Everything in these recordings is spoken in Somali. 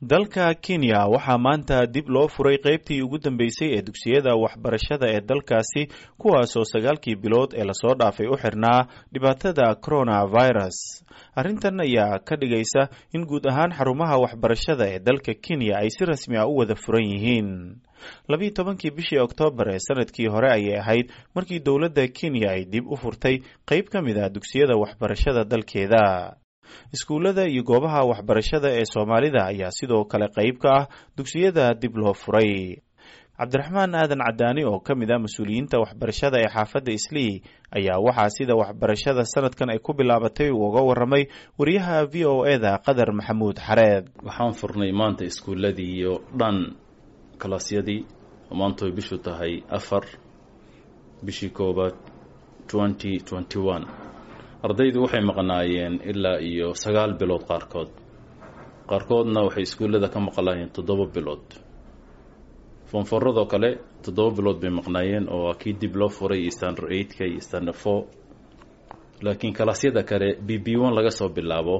dalka kenya waxaa maanta dib loo furay qaybtii ugu dambeysay ee dugsiyada waxbarashada ee dalkaasi kuwaasoo sagaalkii bilood ee lasoo dhaafay u xirnaa dhibaatada coronavirus arrintan ayaa ka dhigaysa in guud ahaan xarumaha waxbarashada ee dalka kenya ay si rasmi ah u wada furan yihiin labiiyo tobankii bishii oktoobar ee sanadkii hore ayay ahayd markii dowladda kenya ay dib u furtay qayb ka mid ah dugsiyada waxbarashada dalkeeda iskuullada iyo goobaha waxbarashada ee soomaalida ayaa sidoo kale qayb ka ah dugsiyada dib loo furay cabdiraxmaan aadan cadaani oo ka mid ah mas-uuliyiinta waxbarashada ee xaafadda islii ayaa waxaa sida waxbarashada sanadkan ay ku bilaabatay uu uga waramay wariyaha v o eda qadar maxamuud xareed waxaan furnay maanta iskuulladii iyo dhan kalaasyadii maantoy bishu tahay afar bishii koobaad twenty twenty one ardaydu waxay maqnaayeen ilaa iyo sagaal bilood qaarkood qaarkoodna waxay iskuullada ka maqlaayeen toddoba bilood foonforadoo kale toddoba bilood bay maqnaayeen oo waa kii dib loo furay iyo standard eightka iyo standard four laakiin kalaasyada kale b b one laga soo bilaabo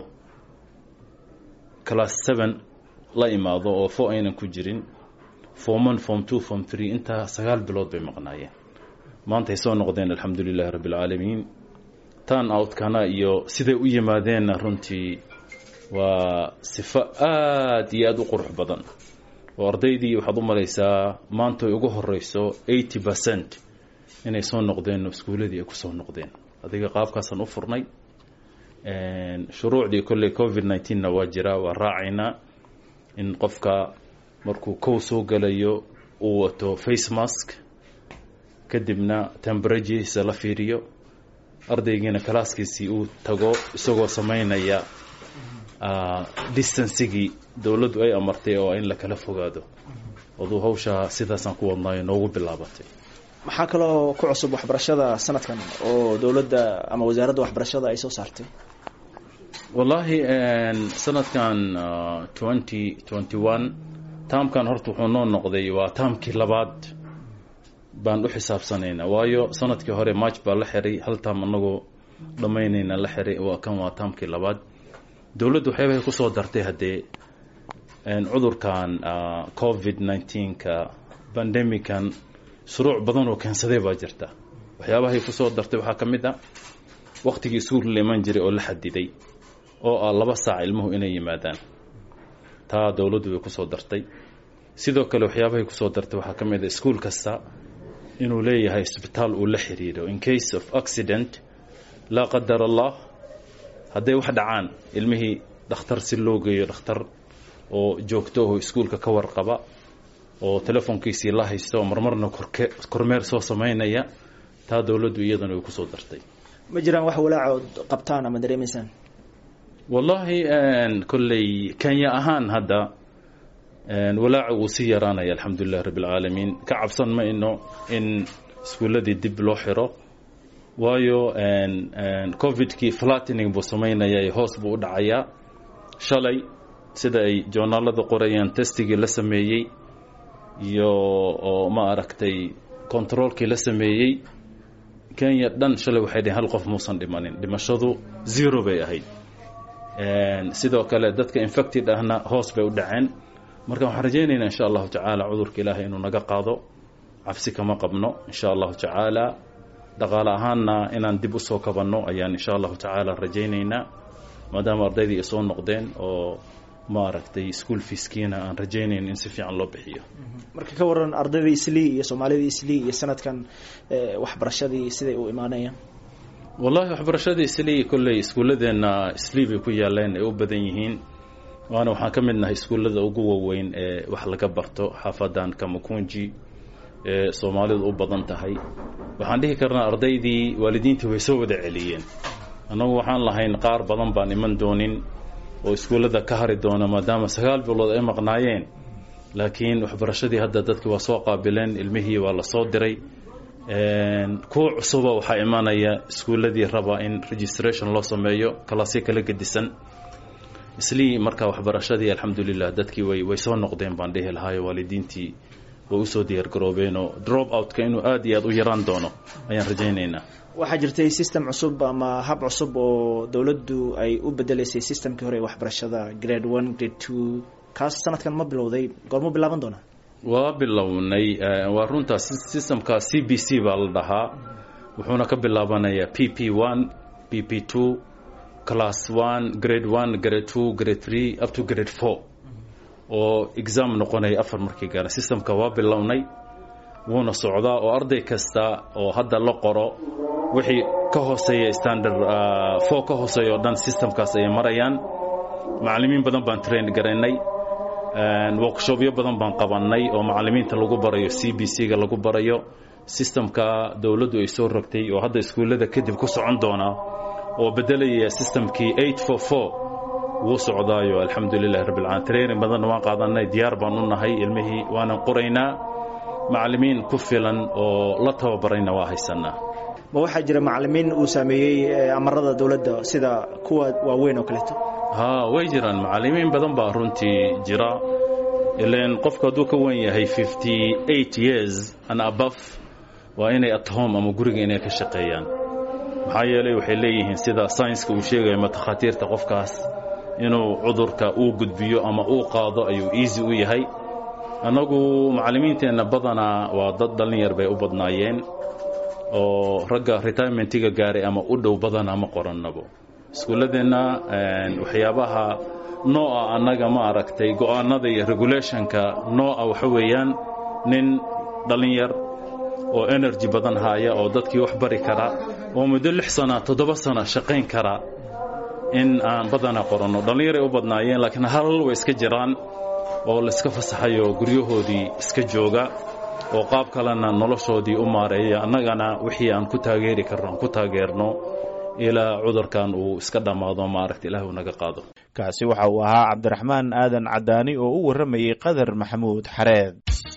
class seven la imaado oo four aynan ku jirin form one form two form three intaa sagaal bilood bay maqnaayeen maantay soo noqdeen alxamdu lilahi rabbi alcaalamiin tan outkana iyo siday u yimaadeenna runtii waa sifo aada iyo aada u qurux badan oo ardaydii waxaad u malaysaa maanta ay ugu horeyso eighty percent inay soo noqdeen oo iskuuladii ay kusoo noqdeen adiga qaabkaasaan u furnay shuruucdii kolley covid nineteenna waa jiraa waa raacaynaa in qofka markuu kow soo gelayo uu wato face mask kadibna temberajisa la fiiriyo ardaygiina kalaaskiisii uu tago isagoo samaynaya distancigii dowladdu ay amartay oo in la kala fogaado aduu hawshaa sidaasaan ku wadnaayo noogu bilaabatay maxaa kaloo ku cusub waxbarashada sanadkan oo dowladda ama wasaaradda waxbarashada ay soo saartay wallaahi sanadkan twenty twenty one taamkan horta wuxuu noo noqday waa taamkii labaad baan u xisaabsanaynaa waayo sanadkii hore march baa la xiray hal taam anagoo dhammaynayna la xiray waa kan waa taamkii labaad dowladdu waxyaabahay kusoo dartay haddee cudurkan covid nineteenka bandemican shuruuc badan oo keensaday baa jirta waxyaabahay kusoo dartay waxaa ka mid a waktigii iskuul la iman jiray oo la xadiday oo ah laba saac ilmuhu inay yimaadaan taa dowladdu way kusoo dartay sidoo kale waxyaabahay kusoo dartay waxaa ka mid a iskuul kasta inuu leeyahay isbitaal uu la xiriiro in case of accident laa qadar allah hadday wax dhacaan ilmihii dhakhtar si loo geeyo dhakhtar oo joogto oo iskuulka ka warqaba oo telefoonkiisii la haysto marmarna korke kormeer soo samaynaya taa dowladdu iyadana way kusoo dartay ma jiraan wax walaacood qabtaan ama dareemaysaan wallaahi kolley kenya ahaan hadda walaaca wuu sii yaraanaya alxamdulilahi rabbi alcaalamiin ka cabsan ma ino in iskuulladii dib loo xiro waayo covidkii flattening buu samaynaya hoos buu u dhacayaa shalay sida ay joornaalada qorayaan testigii la sameeyey iyo oo ma aragtay controolkii la sameeyey kenya dhan shalay waxay dhaheen hal qof muusan dhimanin dhimashadu zero bay ahayd sidoo kale dadka infected ahna hoos bay u dhaceen marka waxaan rajaynaynaa insha allahu tacaala cudurka ilaahay inuu naga qaado cabsi kama qabno insha allahu tacaala dhaqaale ahaanna inaan dib usoo kabanno ayaan insha allahu tacaala rajaynaynaa maadaama ardaydii ay soo noqdeen oo maaragtay school fiiskiina aan rajaynayn in si fiican loo bixiyo marka ka waran ardaydii islii iyo soomaalidii islii iyo sanadkan waxbarashadii siday u imaanayaan wallahi waxbarashadii islii kolley iskuulladeenna islii bay ku yaaleen ay u badan yihiin waana waxaan ka mid nahay iskuullada ugu waaweyn ee wax laga barto xaafadan kamakunji ee soomaalidu u badan tahay waxaan dhihi karnaa ardaydii waalidiintii way soo wada celiyeen annagu waxaan lahayn qaar badan baan iman doonin oo iskuullada ka hari doona maadaama sagaal bilood ay maqnaayeen laakiin waxbarashadii hadda dadkii waa soo qaabileen ilmihii waa la soo diray kuwa cusuba waxaa imanaya iskuulladii raba in registration loo sameeyo kalaasyo kala gedisan islii marka waxbarashadii alxamdulilah dadkii way way soo noqdeen baan dhihi lahaayo waalidiintii way usoo diyaargaroobeen oo drop outka inuu aada iyo aada u yaraan doono ayaan rajaynaynaa waxaa jirtay system cusub ama hab cusub oo dowladdu ay u bedeleysay systemkii hore ee waxbarashada grade one grade two kaas sanadkan ma bilowday goormu bilaaban doonaa waa bilownay waa runtaa systemka c b c baa la dhahaa wuxuuna ka bilaabanayaa p p one p p two class one grade one grade two grade three up to grade four oo exam noqonaya afar markii gaara systemka waa bilownay wuuna socdaa oo arday kasta oo hadda la qoro wixii ka hooseeya standard four ka hooseeya oo dhan systemkaas ayay marayaan macallimiin badan baan train garaynay workshopyo badan baan qabannay oo macallimiinta lagu barayo c b c ga lagu barayo systemka dowladdu ay soo rogtay oo hadda iskuullada kadib ku socon doona oo bedelaya systemkii eight four four wuu socdaayo alxamdulilahi rabbilcalamin training badanna waan qaadanay diyaar baan u nahay ilmihii waanan qoraynaa macallimiin ku filan oo la tababarayna waa haysanaa ma waxaa jira macallimiin uu saameeyey amarada dowladda sida kuwa waaweyn oo kaleeto ha way jiraan macallimiin badan baa runtii jira ilan qofku hadduu ka wen yahay fifty eight years and above waa inay at home ama guriga inay ka shaqeeyaan maxaa yeelay waxay leeyihiin sida saynska uu sheegayo matakhaatiirta qofkaas inuu cudurka uu gudbiyo ama uu qaado ayuu easy u yahay annagu macallimiinteenna badanaa waa dad dhallinyar bay u badnaayeen oo ragga retirementiga gaaray ama u dhow badanaa ma qorannabo iskuulladeenna waxyaabaha nooca annaga ma aragtay go'aanada iyo regulationka nooca waxa weeyaan nin dhallinyar oo energy badan haaya oo dadkii wax bari kara oo muddo lix sana toddoba sana shaqayn kara in aan badanaa qoranno dhallinyaray u badnaayeen laakiin hal way iska jiraan oo layska fasaxayo guryahoodii iska jooga oo qaab kalena noloshoodii u maareeya annagana wixii aan ku taageeri karno aan ku taageerno ilaa cudurkan uu iska dhammaado maaragta ilaah uu naga qaado kaasi waxa uu ahaa cabdiraxmaan aadan cadaani oo u warramayey qadar maxamuud xareed